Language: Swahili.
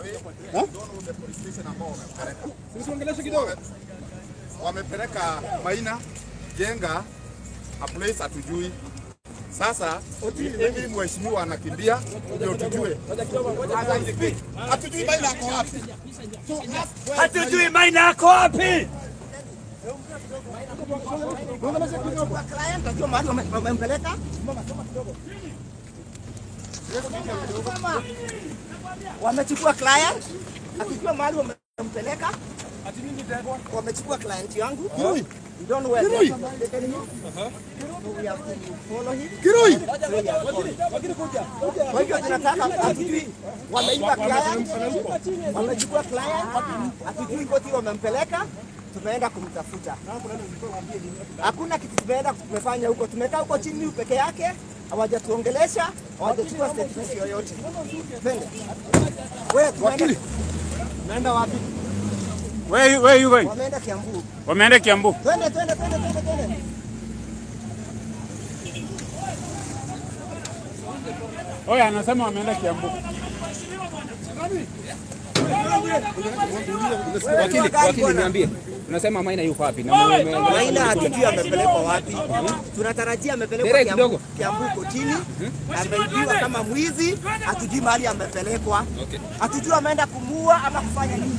Usiongeleshe kidogo. wamepeleka Maina jenga a place hatujui. Sasa hivi mheshimiwa anakimbia ndio tujue. Hatujui Maina ako wapi. Hatujui Maina ako wapi? client ajua mahali wame- wamempeleka. Sema, Wamechukua client akijua mahali wamempeleka. Wamechukua client yangu. We don't know where they are taking him. So we have to follow him. Kirui, So we are following. Kwa hivyo tunataka hatujui wameiba client, wamechukua client, hatujui koti wamempeleka, tumeenda kumtafuta. Hakuna kitu tumeenda tumefanya huko, tumekaa huko chini peke yake, hawajatuongelesha, hawajachukua statement yoyote. Twende. Wewe tumeenda naenda wapi? Where, where you going? Wameenda Kiambu. Wameenda Kiambu. Twende twende twende twende twende. Oya, anasema wameenda Kiambu. Wakili, wakili niambie. Unasema Maina yuko wapi? Na mume- mume- Maina hatujui amepelekwa wapi. Tunatarajia amepelekwa Derek Kiambu, kidogo. Kiambu kotini, ameibiwa kama mwizi, hatujui mahali amepelekwa, hatujui ameenda kumuua ama kufanya nini.